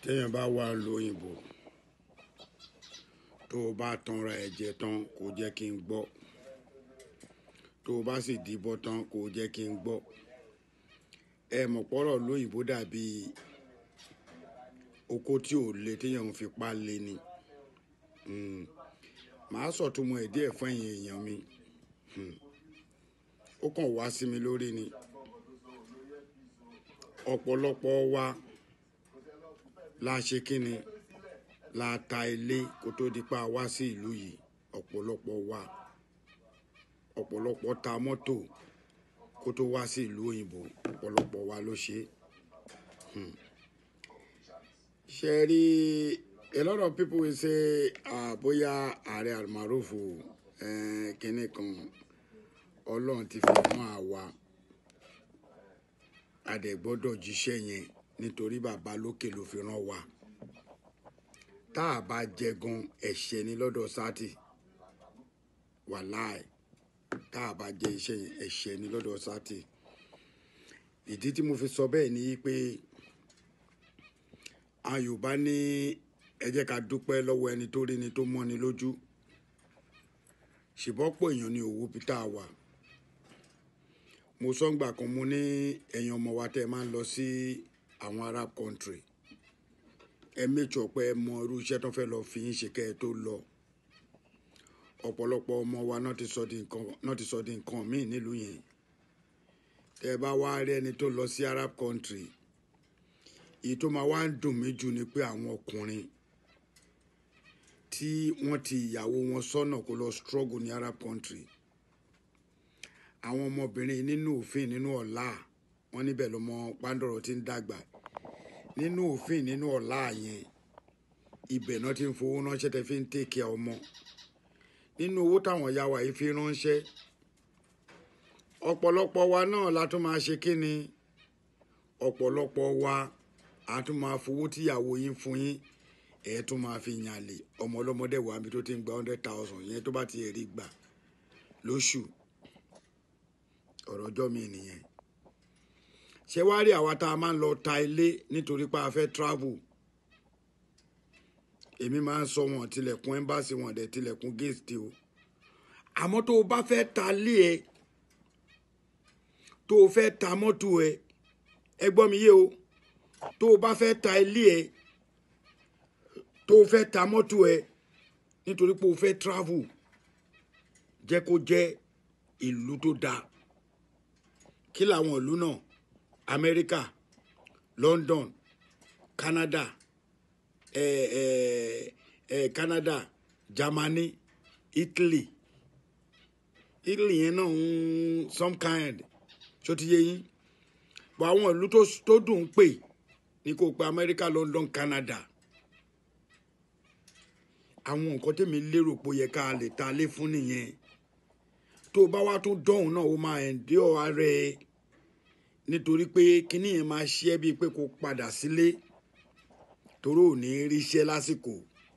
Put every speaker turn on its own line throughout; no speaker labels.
téèyàn bá wà lóyìnbó tó o bá tanra ẹ̀ jẹ tán kò jẹ́ kí n gbọ́ tó o bá sì dìbọ́ tán kò jẹ́ kí n gbọ́ ẹ mọ̀ pọ́rọ̀ lóyìnbó dàbí oko tí ò le téèyàn ń fipá lé ni Mm. màá sọ̀túnmọ̀ ẹ̀ díẹ̀ fún ẹ̀yin èèyàn mi Mm. ó kàn wá sí mi lórí ni ọ̀pọ̀lọpọ̀ wa la ṣe kíni la ta ilé kó tó di pa wá sí ìlú yìí ọ̀pọ̀lọpọ̀ wa ọ̀pọ̀lọpọ̀ ta mọ́tò kó tó wá sí ìlú òyìnbó ọ̀pọ̀lọpọ̀ wa ló ṣe é ṣe rí a lot of people will say ah, bóyá ààrẹ almarufu eh, kínní kan ọlọ́run ti fi mọ́ àwa a dẹ̀ gbọ́dọ̀ jíṣẹ́ yẹn nítorí bàbá lókè ló fi rán wa tá a bá jẹ gan ẹ̀ṣẹ̀ ní lọ́dọ̀ sátì wàláì tá a bá jẹ iṣẹ́ yẹn ẹ̀ṣẹ̀ ní lọ́dọ̀ sátì ìdí tí mo fi sọ bẹ́ẹ̀ ni pé àwọn Yorùbá ní ẹ jẹ́ ká dúpẹ́ lọ́wọ́ ẹni tó rí ni tó mọ́ni lójú ṣùbọ́pọ̀ èèyàn ní owó peter wà mo sọ́ngbà kan mo ní ẹ̀yin ọmọ wa tẹ́ ẹ máa ń lọ sí àwọn Arab country ẹ méjì ọ̀pẹ ẹ mọ irú iṣẹ́ tó fẹ́ lọ fi yín ṣe kẹ́ ẹ tó lọ ọ̀pọ̀lọpọ̀ ọmọ wa náà ti sọ di nǹkan náà ti sọ di nǹkan míì nílùú yẹn tẹ́ ẹ bá wá rí ẹni tó lọ sí Arab country èyí tó máa wá ń dùn mí jù ni pé àwọn ọkùnrin tí wọ́n ti ìyàwó wọn sọ́nà kó lọ struggle ní Arab country àwọn ọmọbìnrin nínú òfin nínú ọ̀la wọn níbẹ̀ lọmọ pàǹdọ̀rọ̀ ti ń dàgbà nínú òfin nínú ọ̀la yẹn ibẹ̀ náà ti ń fowó ránṣẹ́ tẹ́ fi ń tèkè ọmọ nínú owó táwọn ìyá wa yìí fi ránṣẹ́ ọ̀pọ̀lọpọ̀ wa náà la tún máa ṣe kí ni ọ̀pọ̀lọpọ̀ wa a tún máa fowó tíyàwó yín fún yín ẹ̀ tún máa fi yàn lè ọmọ ọlọ́mọdé wà níbi tó ti ń gba hundred thousand yẹn tó bá ti rí gbà lóṣù ọ̀rọ̀ ọjọ́ mi nìyẹn ṣé wá rí àwa tá a máa ń lọ ta ilé nítorí pé a fẹ́ travel èmi máa ń sọ wọn tilẹ̀kùn ẹ́mbáàsì wọn dẹ̀ tilẹ̀kùn gate o àmọ́ tó o bá fẹ́ ta lé ẹ tó o fẹ́ ta mọ́tò ẹ ẹ gbọ́ mi yé o tó o bá fẹ́ ta ilé ẹ tó o fẹ́ ta mọ́tò ẹ nítorí pé o fẹ́ travel jẹ́ kó jẹ́ ìlú tó dáa kí làwọn ìlú náà Amẹ́ríkà London Canada eh, eh, eh, Canada Germany Italy Italy yẹn náà ń some kind ṣó ti yé yín bọ̀ àwọn ìlú tó dùn ún pè ní kò pé Amẹ́ríkà London Canada àwọn nǹkan tèmi lérò pé ó yẹ ká lè ta lé fún nìyẹn tó o bá wá tún dọ̀hún náà ó máa ẹ̀ǹdí ọ̀ ara ẹ nítorí pé kíní yẹn máa ṣe é bíi pé kó padà sílé torí ò ní ríṣẹ́ lásìkò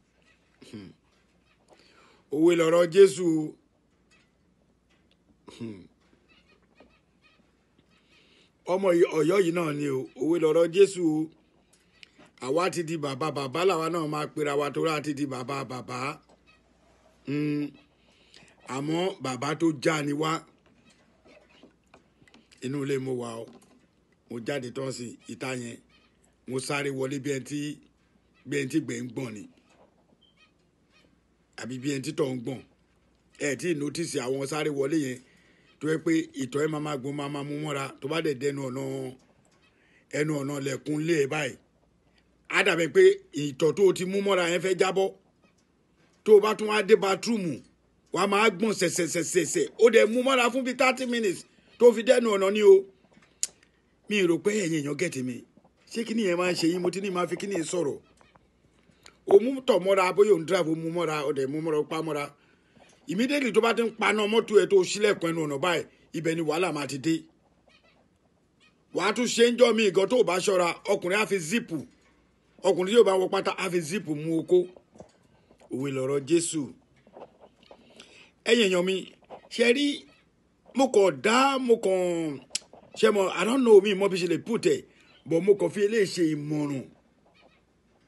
òwe lọ̀rọ̀ Jésù ọmọ Ọ̀yọ́ yìí náà ni o òwe lọ̀rọ̀ Jésù o àwa ti di bàbá bàbá làwa náà máa pera wa torí a ti di bàbá bàbá àmọ́ bàbá tó já ni wá inú ilé mo wà o mo jáde tán sí ìta yẹn mo sáré wọlé bí ẹni tí bí ẹni tí gbẹ̀ ń gbọ̀n ni àbí bí ẹni tí tọ̀ ń gbọ̀n ẹ tí nọ́tìsì àwọn sáré wọlé yẹn tó yẹ pé ìtọ̀ ẹ máa máa gbọ́n máa máa mú mọ́ra tó bá dẹ̀ dẹnu ọ̀nà ẹnu ọ̀nà lẹ̀kùn lé ẹ báyìí á dàbẹ̀ pé ìtọ̀ tó o ti mú mọ́ra yẹn fẹ́ jábọ́ tó o bá tún wá dé bathroomu wà á máa gbọ̀n sẹ̀sẹ̀sẹ̀sẹ̀ ó dẹ̀ mú mọ́ra fún bíi thirty minutes tó fi dẹ́nu ọ̀nà ni o mi rò pé ẹ̀yin èèyàn gẹ̀tì mi ṣé kí nìyẹn máa ń ṣe yín mo ti ní máa fi kí nìyẹn sọ̀rọ̀ o mú tọ̀ mọ́ra bóyá òun drive o mú mọ́ra o dẹ̀ mú mọ́ra o pa mọ́ra immediately tó bá ti ń paná mọ́tò ẹ̀ tó ṣílẹ̀kùn ẹnu ọ̀nà báyìí ibẹ̀ ni wàhálà máa ti dé wàá tún ṣe ń jọ́ mi ìgàn tó o bá ṣọ́ra ọkùnrin á fi zipu ọkùnrin tí yóò bá wọ pátá á fi zipu mú okó òwe lọ̀rọ̀ Jésù ẹ̀yin èèyàn mi ṣe rí mo kàn dá mo kàn ṣe mo I don't know mi mo fi ṣe lè put ẹ̀ but mo kàn fi eléyìí ṣe ìmọ̀ràn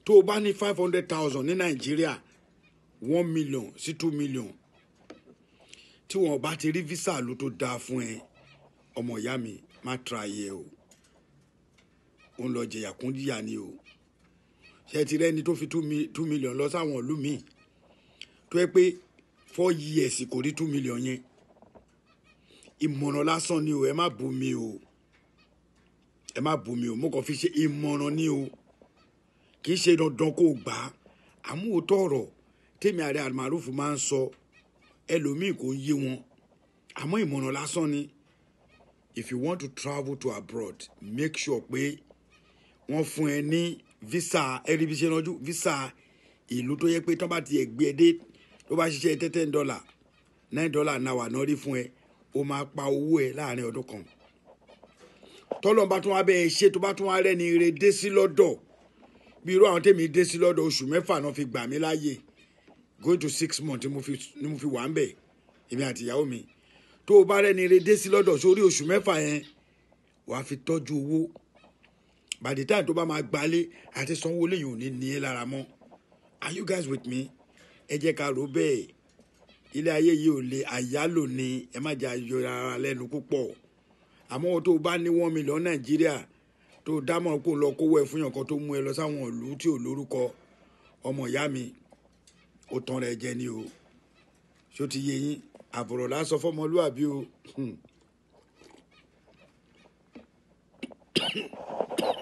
tó o bá ní five hundred thousand ní nàìjíríà one million sí two million tí wọn bá ti rí visa ló tó dáa fún ẹ ọmọ ìyá mi má tra yẹ o ó ń lọ jẹyà kún jìyà ni o ṣe ti rẹni tó fi two mi- two million lọ sáwọn ìlú míì tó yẹ pé four years kò rí two million yẹn ìmọ̀ràn lásán ni o ẹ má bú mi o ẹ má bú mi o mo kàn fi ṣe ìmọ̀ràn ni o kì í ṣe dandan kó o gbà á àmúhòtọ́ ọ̀rọ̀ tèmi àrẹ àmàrúfù máa ń sọ ẹlòmíì kò yé wọn àmọ́ ìmọ̀ràn lásán ni if you want to travel to abroad make sure pé wọ́n fún ẹ ní visa ẹ̀ríbiṣẹ́ lọ́jú visa ìlú tó yẹ pé tó bá ti ẹ̀ gbé ẹ dé tó bá ṣiṣẹ́ ten ten dollar nine dollar náà wà náà rí fún ẹ ó máa pa owó ẹ láàrin ọdún kan tọ́lọ́ bá tún wá bẹ́ẹ̀ ṣe tó bá tún wá rẹ́ni ire dé sí lọ́dọ̀ bí irú àwọn tèmi dé sí lọ́dọ̀ oṣù mẹ́fà náà fi gbà mí láàyè going to six months ni mo fi ni mo fi wà ń bẹ̀ èmi àti ìyàwó mi tó o bá rẹ́ni ire dé sí lọ́dọ̀ sórí oṣù mẹ́fà yẹn wàá fi tọ́jú owó by the time tó bá máa gbalé àti sanwó lẹ́yìn ò ní ní ẹ lára mọ́ are you guys with me ẹ jẹ́ ká rò bẹ́ẹ̀ ilé ayé yìí ò lè àyálò ni ẹ má jẹ́ ayọ̀ ara lẹ́nu púpọ̀ àmọ́ tó o bá ní one million nàìjíríà tó o dámọ̀ kó o lọ kówó ẹ fún yàn kan tó mú ẹ lọ sáwọn ìlú tí ò lórúkọ ọmọ ìyá mi ó tán rẹ jẹ ni o ṣó ti yé yín àbọ̀rọ̀ lásán fọmọlúàbí o.